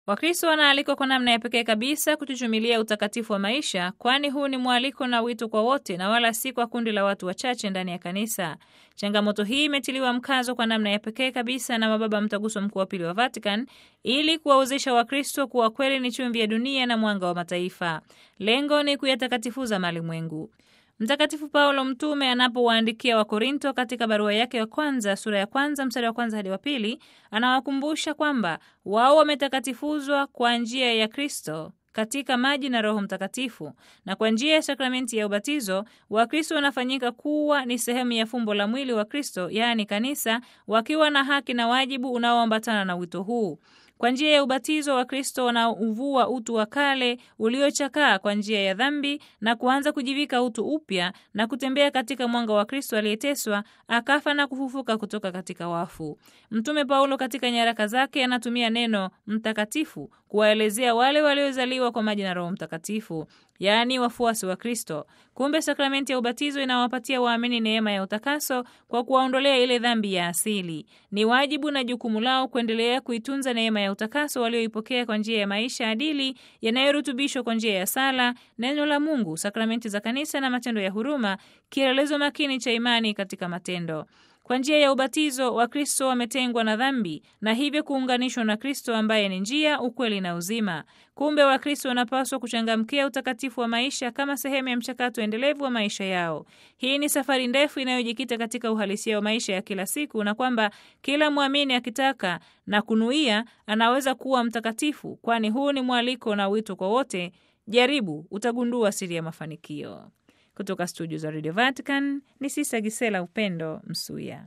Wakristo wanaalikwa kwa namna ya pekee kabisa kuchuchumilia utakatifu wa maisha, kwani huu ni mwaliko na wito kwa wote na wala si kwa kundi la watu wachache ndani ya kanisa. Changamoto hii imetiliwa mkazo kwa namna ya pekee kabisa na mababa Mtaguso Mkuu wa Pili wa Vatican ili kuwawezesha Wakristo kuwa kweli ni chumvi ya dunia na mwanga wa mataifa. Lengo ni kuyatakatifuza malimwengu. Mtakatifu Paulo mtume anapowaandikia Wakorinto katika barua yake ya kwanza sura ya kwanza mstari wa kwanza hadi wa pili anawakumbusha kwamba wao wametakatifuzwa kwa njia ya Kristo katika maji na Roho Mtakatifu, na kwa njia ya sakramenti ya ubatizo Wakristo wanafanyika kuwa ni sehemu ya fumbo la mwili wa Kristo, yaani kanisa, wakiwa na haki na wajibu unaoambatana na wito huu. Kwa njia ya ubatizo Wakristo wanauvua utu wa kale uliochakaa kwa njia ya dhambi na kuanza kujivika utu upya na kutembea katika mwanga wa Kristo aliyeteswa, akafa na kufufuka kutoka katika wafu. Mtume Paulo katika nyaraka zake anatumia neno mtakatifu kuwaelezea wale waliozaliwa kwa maji na Roho Mtakatifu, yaani wafuasi wa Kristo. Kumbe sakramenti ya ubatizo inawapatia waamini neema ya utakaso kwa kuwaondolea ile dhambi ya asili. Ni wajibu na jukumu lao kuendelea kuitunza neema ya utakaso walioipokea kwa njia ya maisha adili yanayorutubishwa kwa njia ya sala, neno la Mungu, sakramenti za kanisa na matendo ya huruma, kielelezo makini cha imani katika matendo. Kwa njia ya ubatizo Wakristo wametengwa na dhambi na hivyo kuunganishwa na Kristo ambaye ni njia, ukweli na uzima. Kumbe Wakristo wanapaswa kuchangamkia utakatifu wa maisha kama sehemu ya mchakato endelevu wa maisha yao. Hii ni safari ndefu inayojikita katika uhalisia wa maisha ya kila siku, na kwamba kila mwamini akitaka na kunuia anaweza kuwa mtakatifu, kwani huu ni mwaliko na wito kwa wote. Jaribu, utagundua siri ya mafanikio. Kutoka studio za Radio Vatican ni Sisa Gisela Upendo Msuya.